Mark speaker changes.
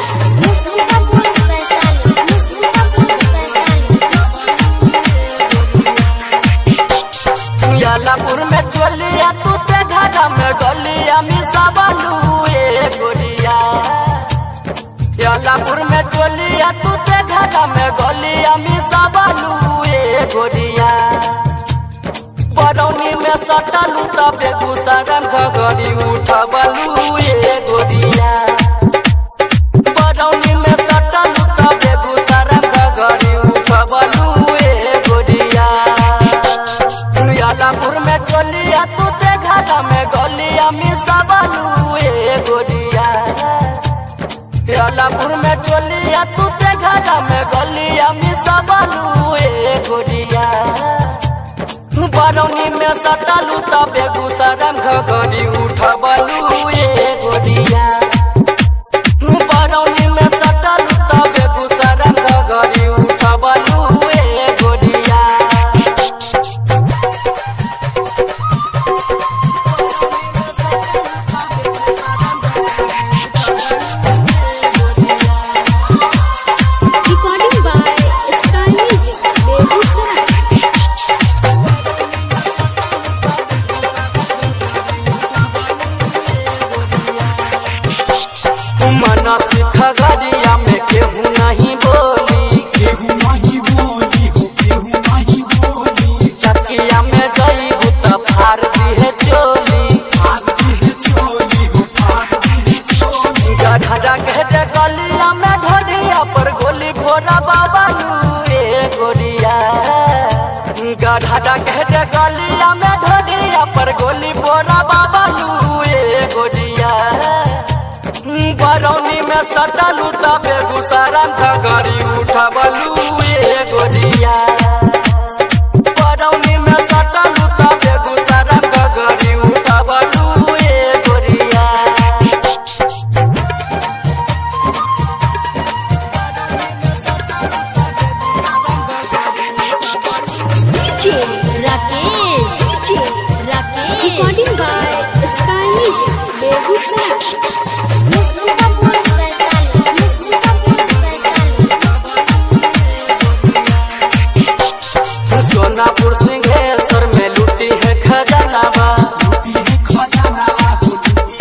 Speaker 1: Mustafa Faisal Mustafa Faisal
Speaker 2: यालापुर में चलिया तू ते घाटा में डलिया मिसा बालू ए गोरिया यालापुर में चलिया तू ते घाटा में गलिया मिसा बालू ए गोरिया बरौनी में सटलू त बेगूसराय घगरी उठबलू ए गोरिया बरौनी में सटलू त बेगूसराय घगरी उठबलू ए गोरिया यालापुर में चलिया तू ते घाटा में गलिया मिसा बालू ए गोरिया यालापुर में चलिया तू ते घाटा में गलिया मिसा बालू ए गोरिया बरौनी में सटलू त बेगूसराय घगरी उठबलू ए गोरिया बरौनी में सटलू त बेगूसराय घगरी उठबलू ए गोरिया
Speaker 1: Recording by Sky Music Begusaray
Speaker 2: मन सिख गरिया में केहू नहीं बोली
Speaker 3: केहू नहीं बोली हो केहू नहीं बोली
Speaker 2: चकिया में जईबू त फार दिहे चोली
Speaker 3: भागती है चोली हो भागती है चोली
Speaker 2: गढ़ा घेटे गलिया में ढोलिया पर गोली भोरा बाबा ए गोरिया गढ़ा घेटे गलिया में ढोलिया पर गोली भोरा बाबा ए गोरिया बरौनी में सटलू त बेगूसराय घगरी उठबलू ए गोरिया बरौनी में सटलू त बेगूसराय घगरी उठबलू ए गोरिया
Speaker 1: DJ Rakesh DJ Rakesh Recording by Sky Music Begusaray Mustafa